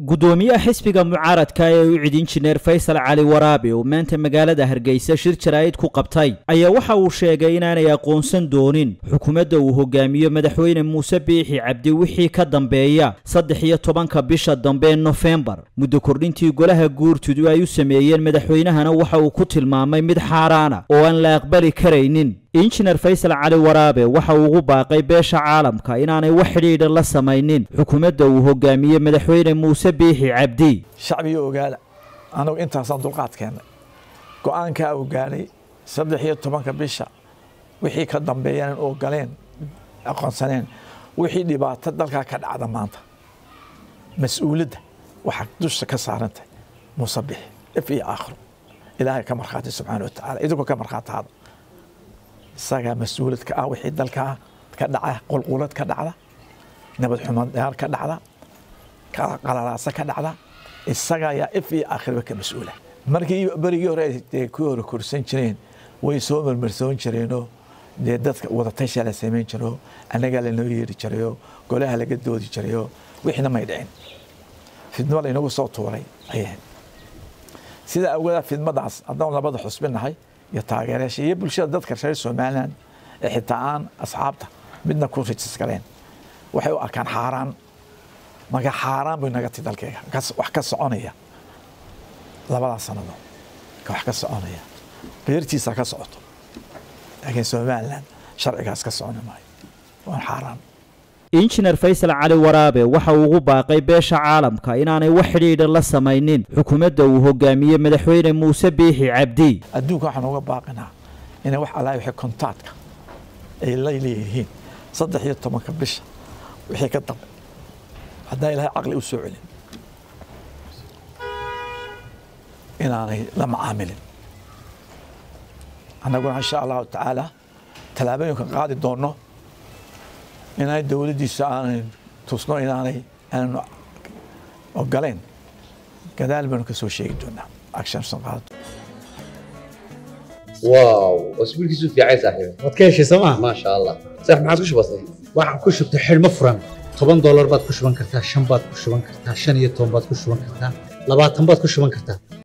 gudoomiyaha xisbiga mucaaradka ee u cid injineer faysal cali waraabi oo maanta magaalada hargeysa shir jaraa'id ku qabtay ayaa waxa uu sheegay inaanay aqoonsan doonin xukuumadda uu hogaamiyo madaxweyne muuse biixi cabdi wixii ka dambeeya saddex iyo tobanka bisha dambe ee nofembar muddo kordhintii golaha guurtudu ay u sameeyeen madaxweynahana waxa uu ku tilmaamay mid xaaraana oo aan la aqbali karaynin injineer faysal cali waraabe waxa uu ugu baaqay beesha caalamka inaanay wax xidhiidha la samaynin xukuumadda uu hogaamiye madaxweyne muuse biixi cabdi shacbiga ogaada anagu intaasaan dulqaad keennay go-aankaa uu gaadhay saddex iyo tobanka bisha wixii ka dambeeyaan ogoleen aqoonsaneen wixii dhibaato dalkaa ka dhacda maanta mas-uuliyadda waxaa dusha ka saarantay muuse bixi if iyo aakhiro ilaahay ka markhaati subxaana wa tacaala idinkoo ka markhaataada isagaa mas-uuliyad ka ah wixii dalkaa ka dhaca qulqulad ka dhacda nabad xumadyaal ka dhacda qalalaasa ka dhacda isaga ayaa if iyo aakhirba ka mas-uula markii berigii hore dee ku hore korsan jireen way soo marmarsoon jireenoo dee dadka wadatasha la samayn jiro annagaa lanoo yeeri jirayoo golaha laga doodi jirayoo wixina may dhicin fidmo laynagu soo tuuray ayay sida awgeeda fidmadaas haddaan labada xusbinahay iyo taageerayaasha iyo bulshada dadka reer somalilan ee xitaa aan asxaabta midna ku rijis galeen waxay u arkaan xaaraan marka xaaraan bay naga ti dalkeyga wax ka soconaya labadaas sanado wax ka soconaya beertiisa ka socoto laakiin somalilan sharcigaas ka soconi maayo waan xaaraan injineer faysal cali waraabe waxa uu ugu baaqay beesha caalamka inaanay wax xidhiidha la samaynin xukuumadda uu hogaamiye madaxweyne muuse biixi cabdi adduunka waxaan uga baaqinaa inay wax allahi wixii kontaadka ay la leeyihiin saddex iyo tobanka bisha wixii ka dambe haddaan ilaahay caqli u soo celin inaanay la macaamilin annaguna insha allahu tacaala tallaabooyinka qaadi doonno inaanay dowladdiisa aanay tusno inaanay aanu ogoleen gadaal baanu ka soo sheegi doonaa actionsan qaado واو واسبوع كيسو في عايز صاحبي waad ka heshay sooma ما شاء الله صح ما عاد وش بصي waxaan ku shubtay xidhmo furan toban doolar baad ku shuban kartaa shan baad ku shuban kartaa shan iyo toban baad ku shuban kartaa labaatan baad ku shuban kartaa